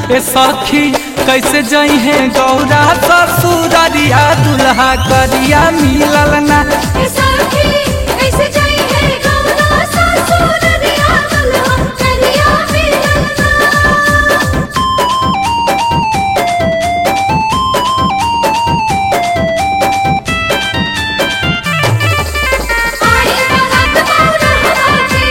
ए सखी कैसे जई है गौरा ससुररिया दुल्हा करिया मिलल ना ए सखी कैसे जाई है गौरा ससुर दिया दुल्हा करिया मिलना आई बारात मौरा बाजे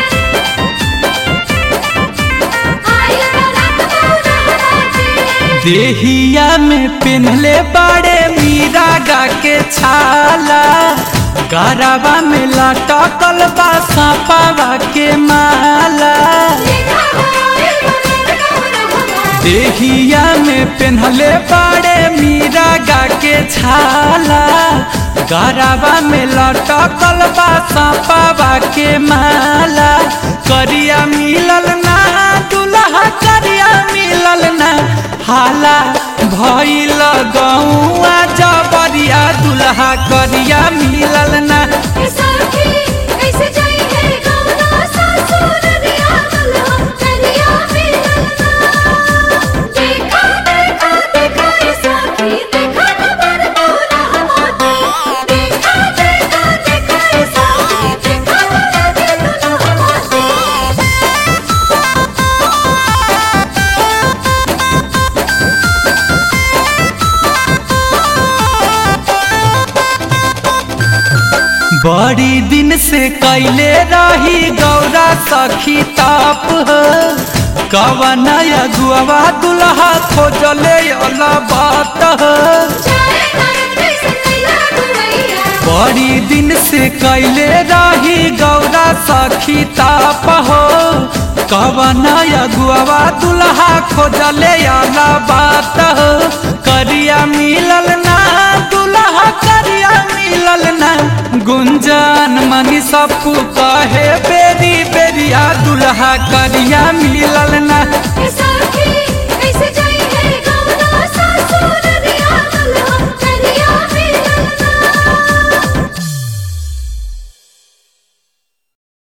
आई बारात मौरा बाजे देहिया में पिन्हले बड़े मीरा गा के छाला गराबा में लटकल बा सांपावा के माला देखा होए बनर गौरा भगवान देहिया में पिन्हले बड़े मीरा गा के छाला गराबा में लटकल बा सांपावा के माला करिया मिलल ना दुल्हा करिया मिलल ना हाला भइल गौआ जबरिया दुल्हा करिया मिलल ना ए सखी कैसे जाई है गौरा ससुर दिया दुल्हा करिया मिलना देखा देखा देखा ए सखी देखा नबर गौरा मोती देखा देखा देखा ए सखी देखा नबर दुल्हा मोती बड़ी दिन से कैले रही गौरा सखी ताप कवन अगुआ दुल्हा खोजले अला बात जाए नारद कैसे कैला दुवैया बड़ी दिन से कैले रही गौरा सखी ताप हो कवन अगुआ दुल्हा खोजले अला बात करिया मिलल ना दुल्हा करिया मिलल ना गुंजन मनी सबको कहे बेरी बेरिया दुल्हा करिया मिलल ना ए सखी